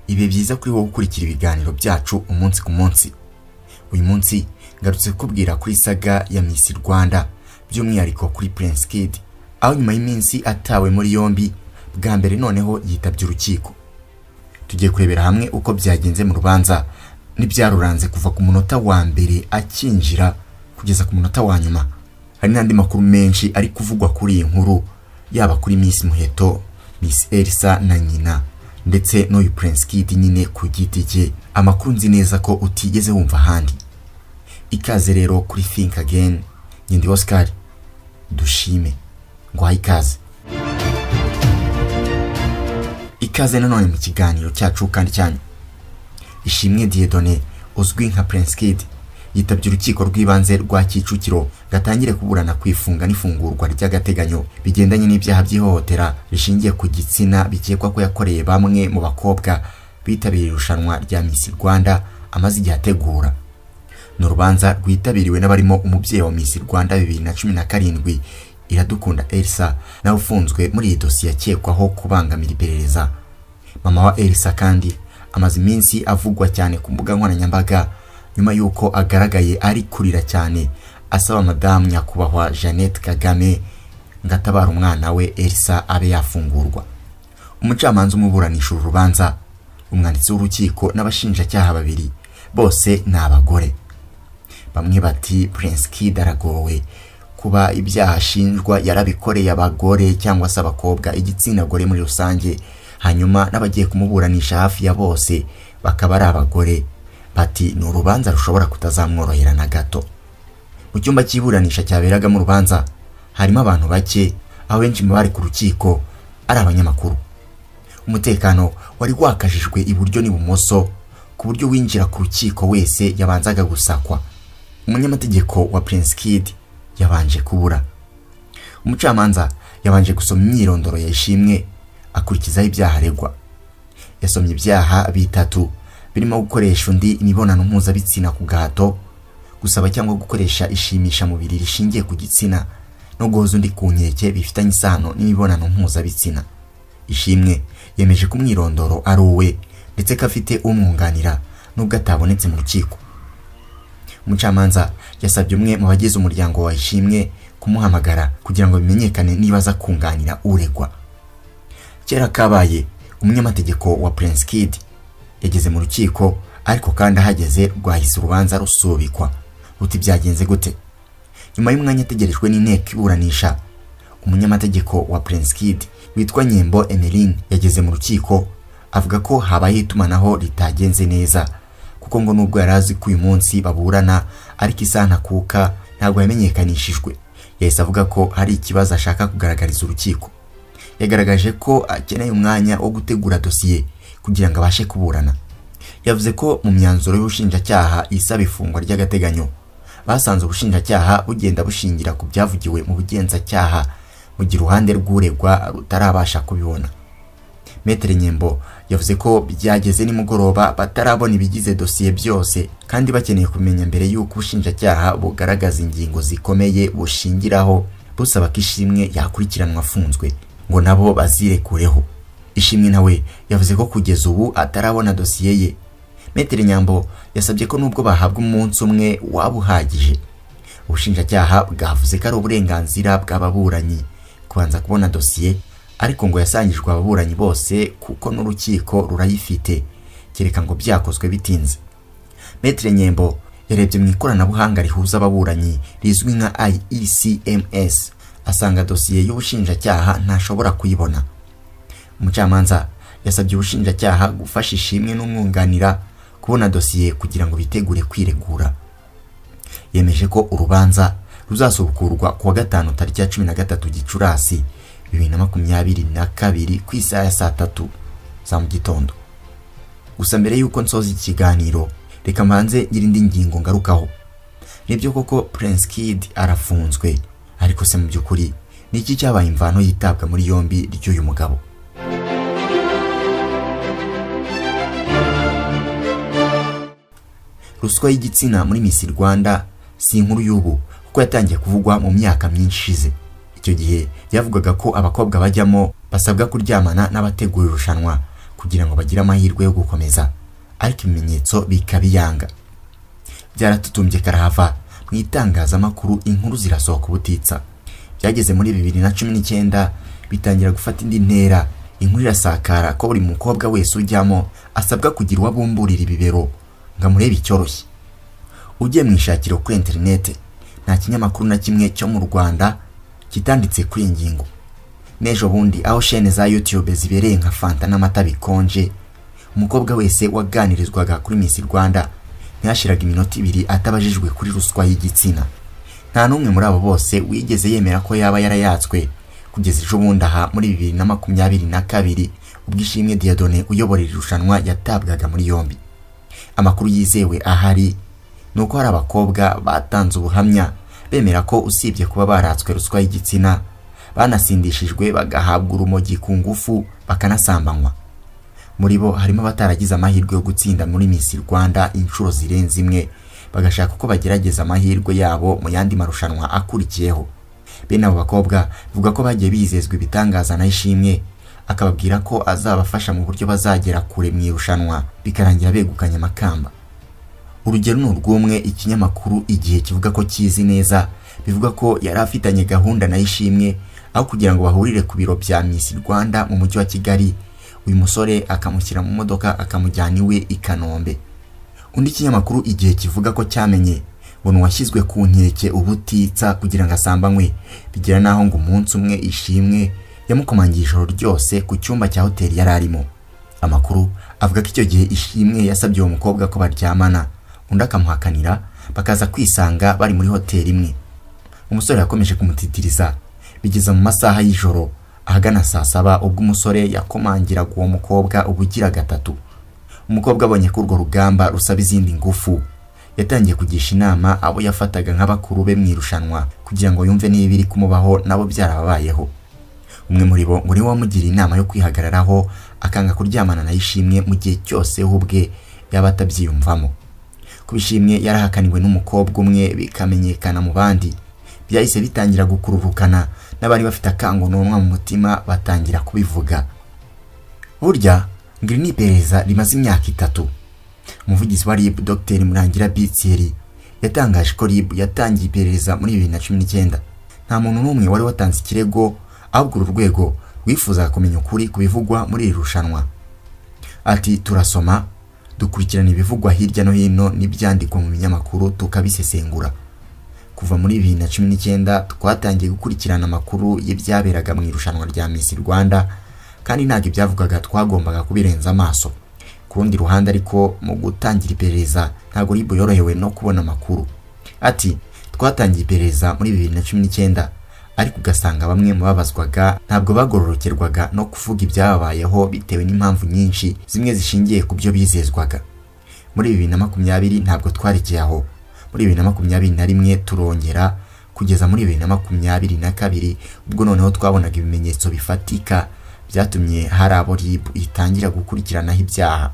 bibe byiza kuri wowe ukurikira ibiganiro byacu umunsi ku munsi uyu munsi ngarutse kubwira kuri saga ya Miss Rwanda by'umwihariko kuri Prince Kid aho nyuma y'iminsi atawe muri yombi bwa mbere noneho yitabye urukiko tugiye kurebera hamwe uko byagenze mu rubanza n'ibyaruranze kuva ku munota wa mbere akinjira kugeza ku munota wa nyuma hari n'andi makuru menshi ari kuvugwa kuri iyi nkuru yaba kuri Miss Muheto Miss Elsa na nyina ndetse n'uyu Prince Kid nyine ku giti cye amakuru nzi neza ko utigeze wumva ahandi ikaze rero kuri Think Again Nyindi Oscar dushime ngwaha ikaze ikaze nanone mu kiganiro cyacu kandi cyanyu ishimwe Dieudonné uzwi nka Prince Kid yitabye urukiko rw'ibanze rwa Kicukiro gatangire kuburana kwifunga n'ifungurwa ry'agateganyo bigendanye n'ibyaha by'ihohotera rishingiye ku gitsina bikekwa ko yakoreye bamwe mu bakobwa bitabiriye irushanwa rya Miss Rwanda amaze igihe ategura ni urubanza rwitabiriwe n'abarimo umubyeyi wa Miss Rwanda bibiri na cumi na karindwi Iradukunda Elsa nawe ufunzwe muri iyi dosiye akekwaho kubangamira iperereza mama wa Elsa kandi amaze iminsi avugwa cyane ku mbuga nkoranyambaga nyuma y'uko agaragaye ari kurira cyane asaba madamu nyakubahwa jeannette kagame ngo atabare umwana we elsa abe yafungurwa umucamanza umuburanisha uru rubanza umwanditsi w'urukiko n'abashinjacyaha babiri bose ni abagore bamwe bati prince kid aragowe kuba ibyaha ashinjwa yarabikoreye abagore cyangwa se abakobwa igitsina gore muri rusange hanyuma n'abagiye kumuburanisha hafi ya bose bakaba ari abagore bati ni urubanza rushobora kutazamworohera na gato mu cyumba cy'iburanisha cyaberagamo urubanza harimo abantu bake aho benshi mu bari ku rukiko ari abanyamakuru umutekano wari wakajijwe iburyo n'ibumoso ku buryo winjira ku rukiko wese yabanzaga gusakwa umunyamategeko wa Prince Kid yabanje kubura umucamanza yabanje gusoma imyirondoro yishimwe akurikizaho ibyaha aregwa yasomye ibyaha bitatu birimo gukoresha undi imibonano mpuzabitsina ku gahato gusaba cyangwa gukoresha ishimisha mubiri rishingiye ku gitsina no guhoza undi ku nkeke bifitanye isano n'imibonano mpuzabitsina ishimwe yemeje ko umwirondoro ari uwe ndetse ko afite umwunganira nubwo atabonetse mu rukiko umucamanza yasabye umwe mu bagize umuryango wa ishimwe kumuhamagara kugira ngo bimenyekane niba aza kunganira uregwa kera kabaye umunyamategeko wa Prince Kid yageze mu rukiko ariko kandi ahageze rwahise urubanza rusubikwa ruti byagenze gute nyuma y'umwanya ategerejwe n'inteko iburanisha umunyamategeko wa Prince Kid witwa Nyembo Emeline yageze mu rukiko avuga ko habaye itumanaho ritagenze neza kuko ngo nubwo yari azi ko uyu munsi baburana ariko isana kuka ntabwo yamenyekanishijwe yahise avuga ko hari ikibazo ashaka kugaragariza urukiko yagaragaje ko akeneye umwanya wo gutegura dosiye kugira ngo abashe kuburana yavuze ko mu myanzuro y'ubushinjacyaha isaba ifungwa ry'agateganyo basanze ubushinjacyaha bugenda bushingira ku byavugiwe mu bugenzacyaha mu gihe uruhande rw'uregwa rutarabasha kubibona metere nyembo yavuze ko byageze nimugoroba batarabona ibigize dosiye byose kandi bakeneye kumenya mbere y'uko ubushinjacyaha bugaragaza ingingo zikomeye bushingiraho busaba ko ishimwe yakurikiranwa afunzwe ngo nabo bazirekureho ishimwe nawe yavuze ko kugeza ubu atarabona dosiye ye metero nyambo yasabye ko nubwo bahabwa umunsi umwe waba uhagije ubushinjacyaha bwavuze ko ari uburenganzira bw'ababuranyi kubanza kubona dosiye ariko ngo yasangijwe ababuranyi bose kuko n'urukiko rurayifite kereka ngo byakozwe bitinze metero nyembo yarebye mu ikoranabuhanga rihuza ababuranyi rizwi nka IECMS asanga dosiye y'ubushinjacyaha ntashobora kuyibona umucamanza yasabye ubushinjacyaha gufasha ishimwe n'umwunganira kubona dosiye kugira ngo bitegure kwiregura yemeje ko urubanza ruzasubukurwa kuwa gatanu tariki ya cumi na gatatu gicurasi bibiri na makumyabiri na kabiri ku isaha ya saa tatu za mu gitondo gusa mbere y'uko nsoza ikiganiro reka mbanze nyirindi ngingo ngarukaho nibyo koko Prince Kid arafunzwe ariko se mu by'ukuri ni iki cyabaye imvano yitabwa muri yombi ry'uyu mugabo ruswa y'igitsina muri Miss Rwanda si inkuru y'ubu kuko yatangiye kuvugwa mu myaka myinshi ishize icyo gihe byavugaga ko abakobwa bajyamo basabwa kuryamana n'abategura irushanwa kugira ngo bagire amahirwe yo gukomeza ariko ibimenyetso bikabiyanga byaratutumbye karahava mu itangazamakuru inkuru zirasohoka ubutitsa byageze muri bibiri na cumi n'icyenda bitangira gufata indi ntera inkuru irasakara ko buri mukobwa wese ujyamo asabwa kugira uwo abumburira ibibero ngo amurebe icyoroshye ugiye mu ishakiro kuri interinete nta kinyamakuru na kimwe cyo mu rwanda kitanditse kuri iyi ngingo n'ejo bundi aho shene za yutube zibereye nka fanta n'amata bikonje umukobwa wese waganirizwaga kuri miss rwanda ntiyashiraga iminota ibiri atabajijwe kuri ruswa y'igitsina nta n'umwe muri abo bose wigeze yemera ko yaba yarayatswe kugeza ejo bundi aha muri bibiri na makumyabiri na kabiri ubwo ishimwe diadone uyobora iri rushanwa yatabwaga muri yombi amakuru yizewe ahari ni uko hari abakobwa batanze ubuhamya bemera ko usibye kuba baratswe ruswa y'igitsina banasindishijwe bagahabwa urumogi ku ngufu bakanasambanywa muri bo harimo abataragize amahirwe yo gutsinda muri Miss Rwanda inshuro zirenze imwe bagashaka uko bagerageza amahirwe yabo mu yandi marushanwa akurikiyeho bene abo bakobwa bavuga ko bagiye bizezwa ibitangaza na ishimwe akababwira ko azabafasha mu buryo bazagera kure mu irushanwa bikarangira begukanye amakamba urugero ni urw'umwe ikinyamakuru igihe kivuga ko kizi neza bivuga ko yari afitanye gahunda na ishimwe aho kugira ngo bahurire ku biro bya Miss Rwanda mu mujyi wa Kigali uyu musore akamushyira mu modoka akamujyana iwe i Kanombe undi kinyamakuru igihe kivuga ko cyamenye ngo washyizwe ku nkeke ubutitsa kugira ngo asambanywe bigera n'aho ngo umunsi umwe ishimwe yamukomangiye ijoro ryose ku cyumba cya hoteli yari arimo amakuru avuga ko icyo gihe ishimwe yasabye uwo mukobwa ko baryamana undi akamuhakanira bakaza kwisanga bari muri hoteli imwe umusore yakomeje kumutitiriza bigeza mu masaha y'ijoro ahagana saa saba ubwo umusore yakomangiraga uwo mukobwa ubugira gatatu umukobwa abonye ko urwo rugamba rusaba izindi ngufu yatangiye kugisha inama abo yafataga nk'abakuru be mu irushanwa kugira ngo yumve niba iri kumubaho nabo byarababayeho umwe muri bo ngo niwe wamugira inama yo kwihagararaho akanga kuryamana na ishimwe mu gihe cyose we ubwe yaba atabyiyumvamo kuba ishimwe yarahakaniwe n'umukobwa umwe bikamenyekana mu bandi byahise bitangira gukururukana n'abari bafite akangononwa mu mutima batangira kubivuga burya ngo iri ni iperereza rimaze imyaka itatu umuvugizi wa rib dr murangira bitseri yatangaje ko rib yatangiye iperereza muri bibiri na cumi n'icyenda nta muntu n'umwe wari watanze ikirego ahubwo uru rwego rwifuzaga kumenya ukuri ku bivugwa muri iri rushanwa ati turasoma dukurikirana ibivugwa hirya no hino n'ibyandikwa mu binyamakuru tukabisesengura kuva muri bibiri na cumi n'icyenda twatangiye gukurikirana amakuru y'ibyaberaga mu irushanwa rya Miss Rwanda kandi ntabwo ibyavugaga twagombaga kubirenza amaso ku rundi ruhande ariko mu gutangira iperereza ntabwo ribu yorohewe no kubona amakuru ati twatangiye iperereza muri bibiri na cumi n'icyenda ariko ugasanga bamwe mu babazwaga ntabwo bagororokerwaga no kuvuga ibyababayeho bitewe n'impamvu nyinshi zimwe zishingiye ku byo bizezwaga muri bibiri na makumyabiri ntabwo twarekeye aho muri bibiri na makumyabiri na rimwe turongera kugeza muri bibiri na makumyabiri na kabiri ubwo noneho twabonaga ibimenyetso bifatika byatumye hari abo ribu itangira gukurikiranaho ibyaha